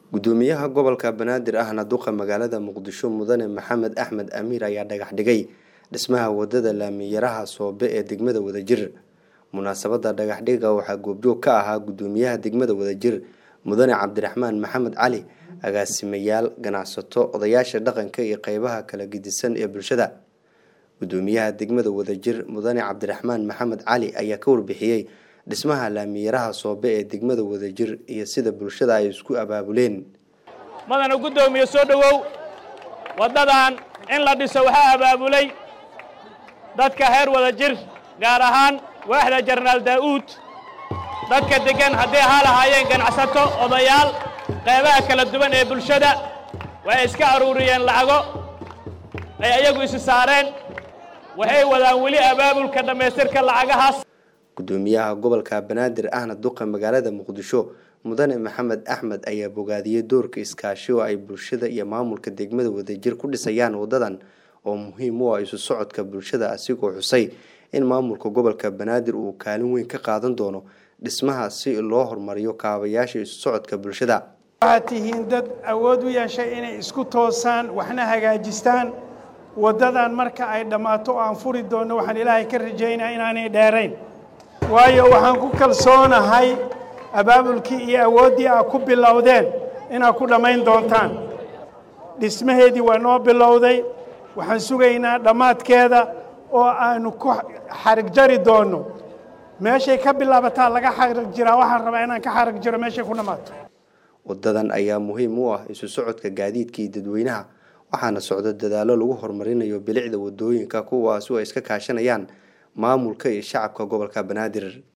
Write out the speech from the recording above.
gudoomiyaha gobolka banaadir ahna duqa magaalada muqdisho mudane maxamed axmed amiir ayaa dhagax dhigay dhismaha wadada laamiyaraha soobe ee degmada wadajir munaasabada dhagaxdhiga waxaa goobjoog ka ahaa gudoomiyaha degmada wadajir mudane cabdiraxmaan maxamed cali agaasimayaal ganacsato odayaasha dhaqanka iyo qeybaha kala gedisan ee bulshada gudoomiyaha degmada wadajir mudane cabdiraxmaan maxamed cali ayaa ka warbixiyey dhismaha laamiyaraha soobe ee degmada wadajir iyo sida bulshada ay isku abaabuleen madana guddoomiye soo dhowow waddadan in la dhiso waxaa abaabulay dadka heer wadajir gaar ahaan waaxda jenaraal daa'uud dadka deggan hadday ahaa lahaayeen ganacsato odayaal qeybaha kala duwan ee bulshada waxay iska aruuriyeen lacago ay ayagu isi saareen waxay wadaan weli abaabulka dhammaystirka lacagahaas gudoomiyaha gobolka banaadir ahna duqa magaalada muqdisho mudane maxamed axmed ayaa bogaadiyey doorka iskaashi oo ay bulshada iyo maamulka degmada wadajir ku dhisayaan wadadan oo muhiim u ah isu socodka bulshada asigoo xusay in maamulka gobolka banaadir uu kaalin weyn ka qaadan doono dhismaha si loo horumariyo kaabayaasha isu socodka bulshada waxaad tihiin dad awood u yeeshay inay isku toosaan waxna hagaajistaan waddadan marka ay dhammaato oo aan furi doonno waxaan ilaahay ka rajaynaa inaanay dheerayn waayo waxaan ku kalsoonahay abaabulkii iyo awooddii aad ku bilowdeen inaad ku dhammayn doontaan dhismaheedii waa noo bilowday waxaan sugaynaa dhammaadkeeda oo aanu ku xarig jari doonno meeshay ka bilaabataa laga xarig jiraa waxaan rabaa inaan ka xarig jiro meeshay ku dhammaato wadadan ayaa muhiim u ah isu socodka gaadiidka iyo dadweynaha waxaana socdo dadaallo lagu horumarinayo bilicda wadooyinka kuwaas oo ay iska kaashanayaan maamulka iyo shacabka gobolka banaadir